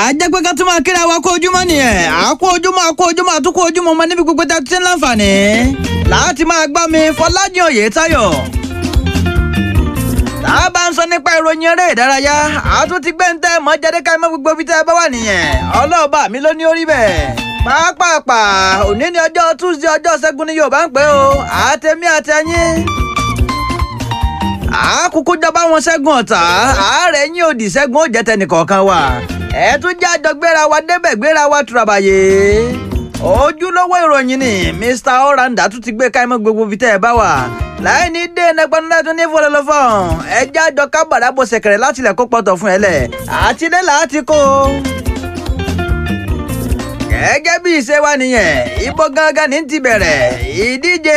ajẹ́ pé ká tún máa kíra wa kó ojúmọ́ nìyẹn àkó ojúmọ́ àkó ojúmọ́ àtúkó ojúmọ́ ọmọ níbi gbogbo tá a ti ń láǹfààní láti máa gbọ́ mi Fọlájìn Oyètáyọ̀ tá a bá ń sọ nípa ìròyìn eré ìdárayá àtún ti gbé ń tẹ́ mọ́ jáde ká mọ́ gbogbo ibi tẹ́ ẹ bá wà nìyẹn ọlọ́ọ̀bà mi ló ní orí bẹ́ẹ̀ pàápàá òní ni ọjọ́ Tuesday ọjọ́ Ṣẹ́gun ni Yorùbá ń pè ó àtẹ̀mí àtẹ̀yìn àkókò jọba wọn ṣẹ́gun ọ̀tá ààrẹ yín òdì ṣẹ́gun ó jẹ́ tẹnìkọ̀ọ̀kan wa ẹ tún jẹ́ àjọ gbéra wa débẹ̀ gbéra wa tùràbàyè ojúlówó ìròyìn ni Mr Oranda tún ti gbé káímọ́ gbogbo fi tẹ́ ẹ bá wà láì ní dé ẹnẹgbẹ́nu tún ní fọlọ́lọ́fọ́n ẹ jẹ́ àjọ kábàdà bó ṣẹ̀kẹ̀rẹ̀ láti ilẹ̀ kó pọ̀tọ̀ fún ẹ lẹ̀ àti dé láti kó gẹ́gẹ́ bí ìṣe wa nìyẹn ibo gangan ní ti bẹ̀rẹ̀ ìdíje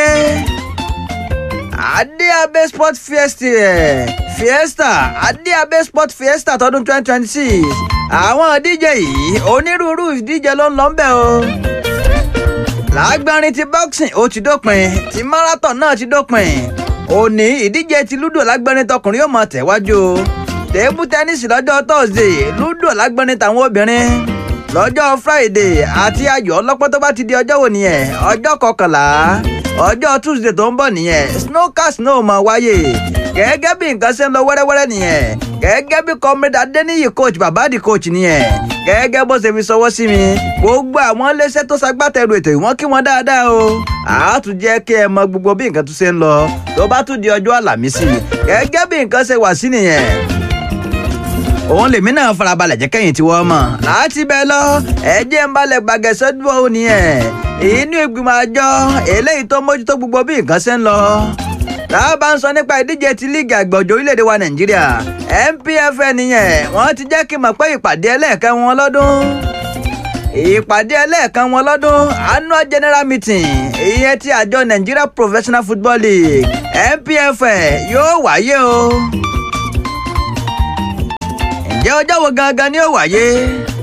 adéabé sport fiesta fiesta adéabé sport fiesta tọdún twenty twenty six àwọn ìdíje yìí onírúurú ìdíje ló ń lọ ńbẹ̀ o lágbárin ti boxing ó ti dópin ti marathon náà ti dópin òní ìdíje ti ludo lágbárin tọkùnrin yóò máa tẹ̀wájú tébù tẹ́nísì lọ́jọ́ thursday ludo lágbárin tàwọn obìnrin lọ́jọ́ friday àti ayò ọlọ́pọ́ tó bá ti di ọjọ́ wo nìyẹn ọjọ́ kọkànlá ọjọ́ tuesday tó ń bọ̀ nìyẹn snowcast náà máa wáyé gẹ́gẹ́ bí nǹkan ṣe ń lọ wẹ́rẹ́wẹ́rẹ́ nìyẹn gẹ́gẹ́ bí comrade adeniyi coach babadi coach nìyẹn gẹ́gẹ́ bó ṣe fi sọwọ́ sí mi gbogbo àwọn iléeṣẹ́ tó ṣagbátẹrù ètò ìwọ́n kí wọ́n dáadáa o àátún jẹ́ kí ẹ mọ gbogbo bí nǹkan tún ṣe ń lọ tó bá tún di ọjọ́ àlàmísì gẹ́gẹ́ bí nǹkan ṣe wà sí nìyẹn òun lèmi náà farabalẹ̀ jẹ́ kẹ́yìn tí wọ́n mọ̀ láti bẹ́ẹ̀ lọ ẹ̀jẹ̀ ń balẹ̀ gbàgẹ́sẹ́ dúró nìyẹn inú ìgbìmọ̀ àjọ eléyìí tó mójútó gbogbo bí nǹkan ṣe ń lọ tá a bá ń sọ nípa ìdíje ti líìgì àgbọ̀jọ̀ orílẹ̀-èdè wa nàìjíríà NPFL nìyẹn wọ́n ti jẹ́ kí n mọ̀ pé ìpàdé ẹlẹ́ẹ̀kẹ́ wọn lọ́dún ìpàdé ẹlẹ́ẹ̀kan wọn lọ́dún annual general meeting ìyẹn ti àjọ Nigeria Professional Football League NPFL yóò wáyé o ǹjẹ́ ọjọ́ wo gangan ni ó wáyé